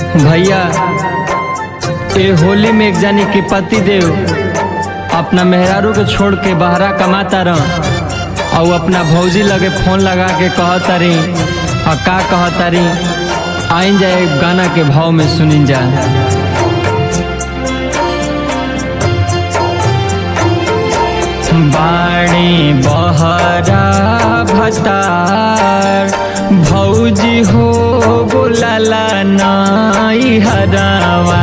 भैया ए होली में एक जानी के पति देव अपना मेहरारू के छोड़ के बहरा कमाता रह और अपना भौजी लगे फोन लगा के कहतारी और का कहतारी आइन जाए गाना के भाव में सुनिन जा बाणी बहरा भतार भौजी हो बोलला नाई हरावा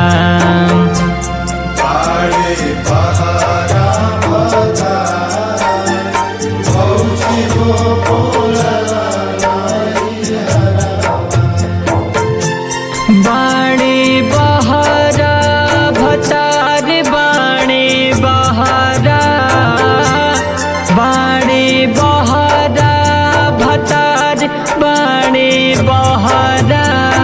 बाड़े बहारा बता भौजी हो बोलला बाणी बहरा भतार बाणी बहरा बाणी बहरा भतार बाणी बहरा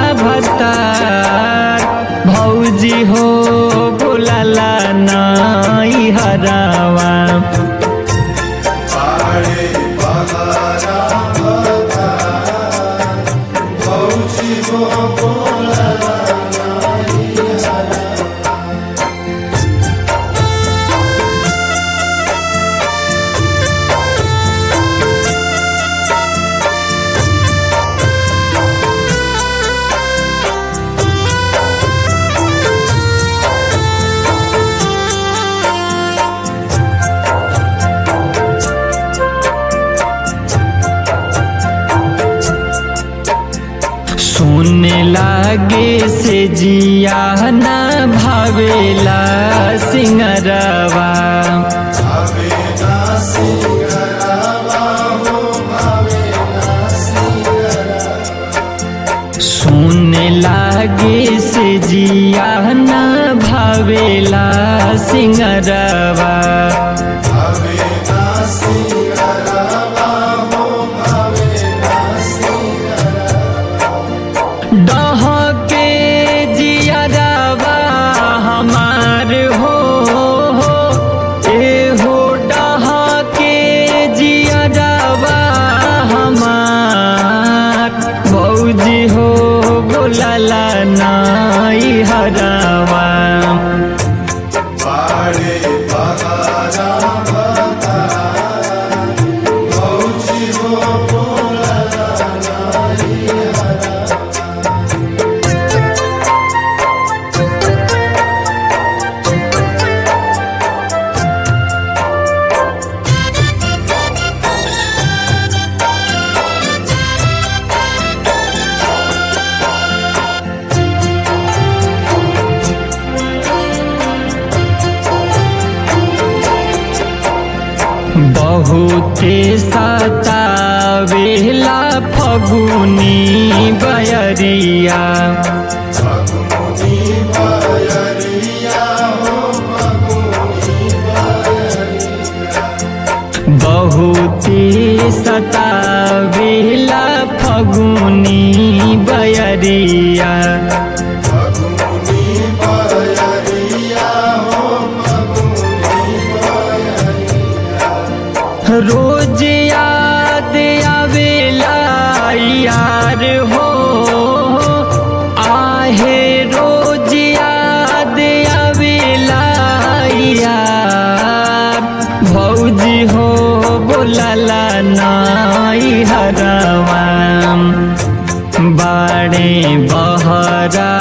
भतार भौजी हो बोलला नाई हरावा बाड़े बहारा बता भौजी हो बोलला सुने लागे से जिया ना भावेला सिंगरवा भावेला सिंगरावा हो भावेला सिंगरा सुने लागे से जिया ना भावेला सिंगरवा भावेला सिंगरावा हो भावेला सिंगरा डह के जियरवा हमार हो ए हो डह के जियरवा हमार भौजी हो बोलला नाई हरवा बाड़े बहारा बता भौजी हो बोलला नाई हरा बहुते सतावेला फगुनी बयरिया फगुनी बयरिया हो फगुनी बयरिया बहुते सतावेला फगुनी बयरिया फगुनी बयरिया हो फगुनी बयरिया रोज याद आवेला यार हो आहे रोज याद आवेला यार भौजी हो बोलला नाई हरवा बाड़े बहरा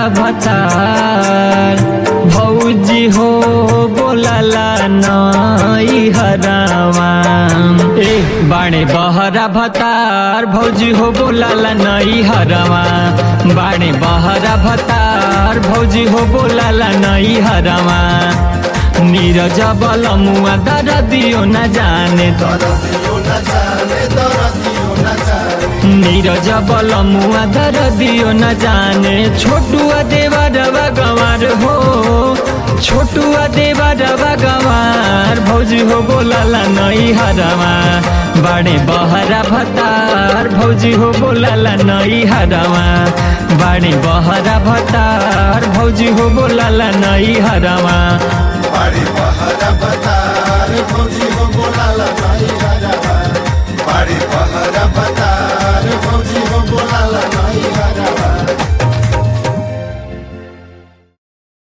भतार भौजी हो बोलला नाई हरावा ए बाणे बहरा भतार भौजी हो बोलला नाई हरावा बाणे बहरा भतार भौजी हो बोलला नाई हरावा नीरज बल मुआ दर दियो न जाने दरदियो न जाने दरदियो न जाने नीरज बल मुआ दर दियो न जाने छोटुआ देवा रवा गंवार हो छोटुआ देवा रवा गंवार भौजी हो बोलला नई हरवा बाड़े बहरा भतार भौजी हो बोलला नई हरवा बाड़े बहरा भतार भौजी हो बोलला नई हरवा बाड़ी बहारा बता रे फौजी हो बोलाला नाई हरा बाड़ी बहारा बता रे फौजी हो बोलाला नाई हरा